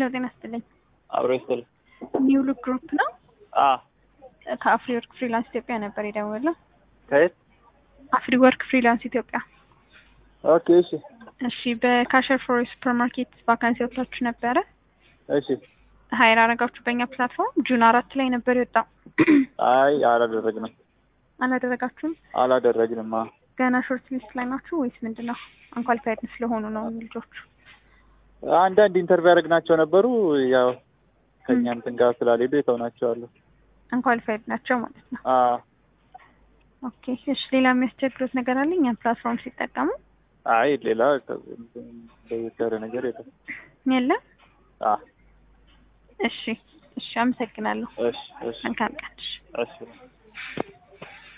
ጤና ይስጥልኝ። አብሮ ይስጥል። ኒው ሉክ ግሩፕ ነው። አ ከአፍሪ ወርክ ፍሪላንስ ኢትዮጵያ ነበር የደወለው። ከየት? አፍሪ ወርክ ፍሪላንስ ኢትዮጵያ። ኦኬ እሺ እሺ፣ በካሸር ፎር ሱፐር ማርኬት ቫካንሲ ወጥታችሁ ነበረ። እሺ። ሀይር አረጋችሁ በእኛ ፕላትፎርም ጁን አራት ላይ ነበር የወጣው። አይ አላደረግንም አላደረጋችሁም? አላደረግንም። አ ገና ሾርት ሊስት ላይ ናችሁ ወይስ ምንድን ነው? አንኳሊፋይድ ስለሆኑ ነው ልጆቹ? አንዳንድ ኢንተርቪው ያደረግናቸው ነበሩ። ያው ከእኛ እንትን ጋር ስላልሄዱ የተውናቸዋለሁ። አንኳሊፋይድ ናቸው ማለት ነው። አ ኦኬ እሺ። ሌላ የሚያስቸግሩት ነገር አለ እኛን ፕላትፎርም ሲጠቀሙ? አይ ሌላ ለየት ያለ ነገር የለም። የለም። አ እሺ እሺ፣ አመሰግናለሁ። እሺ እሺ መልካም ቀን። እሺ። እሺ